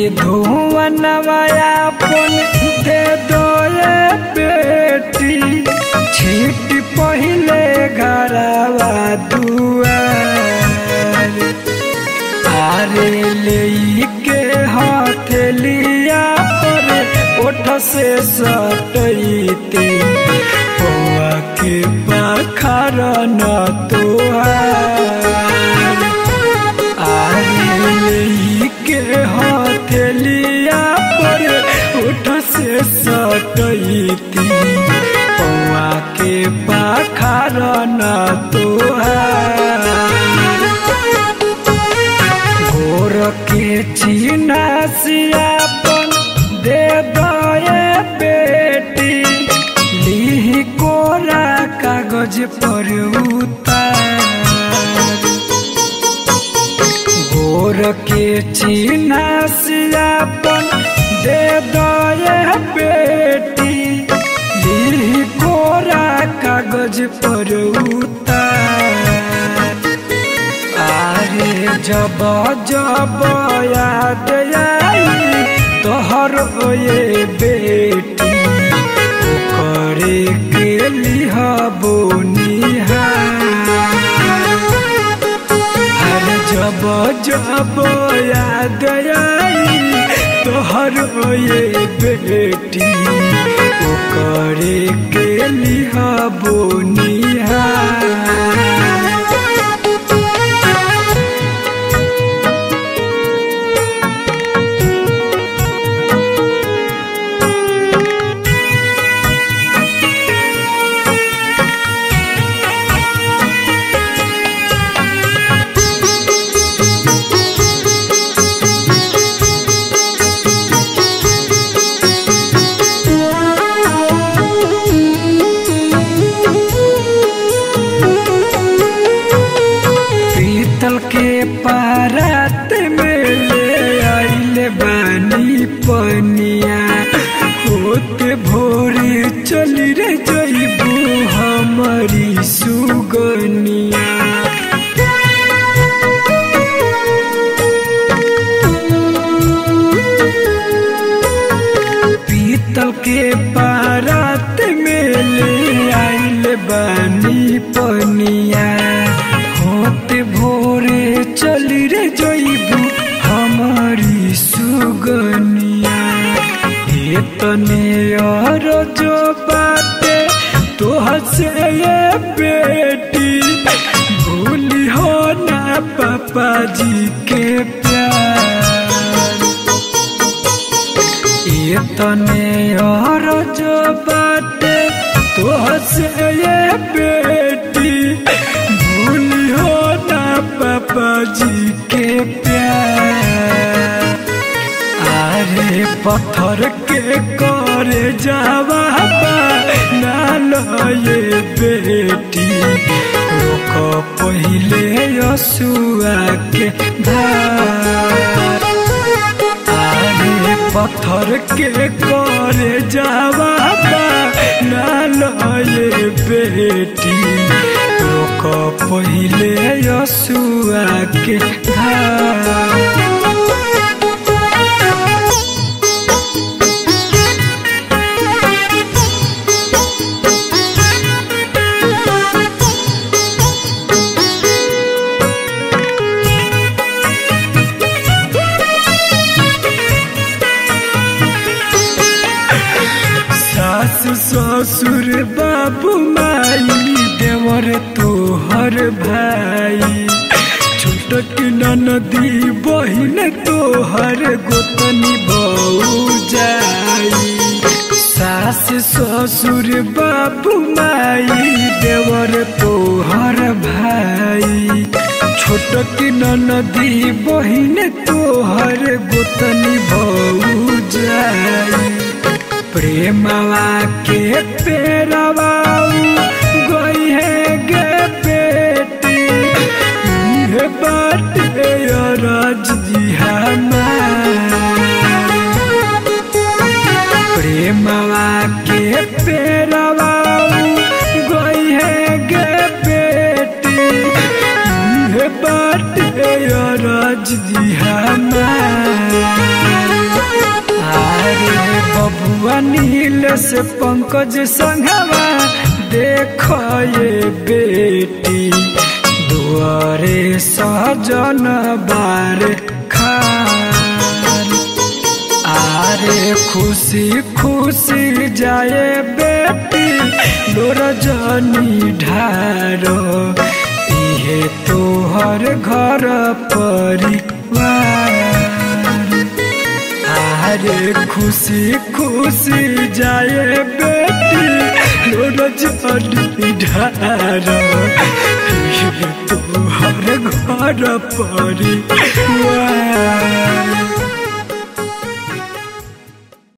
धुवनवायापन दे दो ये बेटी छीट पहले घरवा दुआर आरे ले के हथेलिया पर ओठ से सटैती पौआ के पाखर न तोहार आरे ले के हथेलिया पर ओठ से सटैती पौआ के पाखर न तोहार घोर के चिन्हसियापन दे दए बेटी लीही कोरा कागज पर उतार घोर के चिन्हसियापन दे दए बेटी लीही कोरा कागज पर उतार आरे जब जब याद आई तोहर ये बेटी करे के लिह हर जब जब याद आई तोहर ये बेटी करे के लिह बोनिहार पीतल के पारात में ले आइले बानी पनिया होते भोरे चली रे जइबू हमारी सुगनिया पीतल के पारात में ले आइले बानी पनिया होते भोरे चली रे जइबू हमारी सुगनिया इतने और जो बाते तो हसे ये बेटी भूली हो ना पापा जी के प्यार इतने और जो बाटे तो हसे ये बेटी भूलियो ना पापा जी के प्यार अरे पत्थर के करे जावा ना लो ये बेटी रोक पहले यसुआ के धार आरे पत्थर के करे जावा ना लए बेटी रोक पहले यसुआ के धार सास ससुर बाबू माई देवर तोहर भाई छोटक नदी बहिन तोहर गोतनी बऊ जाई सास ससुर बाबू माई देवर तोहर भाई छोटक नदी बहिन तोहर गोतनी बऊ जाई प्रेमवा के पेरवा गई है गे बेटी ये बात राज जी हमार प्रेमवा के पेरवा गई है गे बेटी ये बात राज जी हमार नील से पंकज संघवा देख ये बेटी दुआरे सजन बार खार आरे खुशी खुशी जाए बेटी लोर जनी ढारो इहे तोहर घर परिवार आरे खुशी खुशी जाए बेटी लोर जनी ढारो इहे तोहर घर परिवार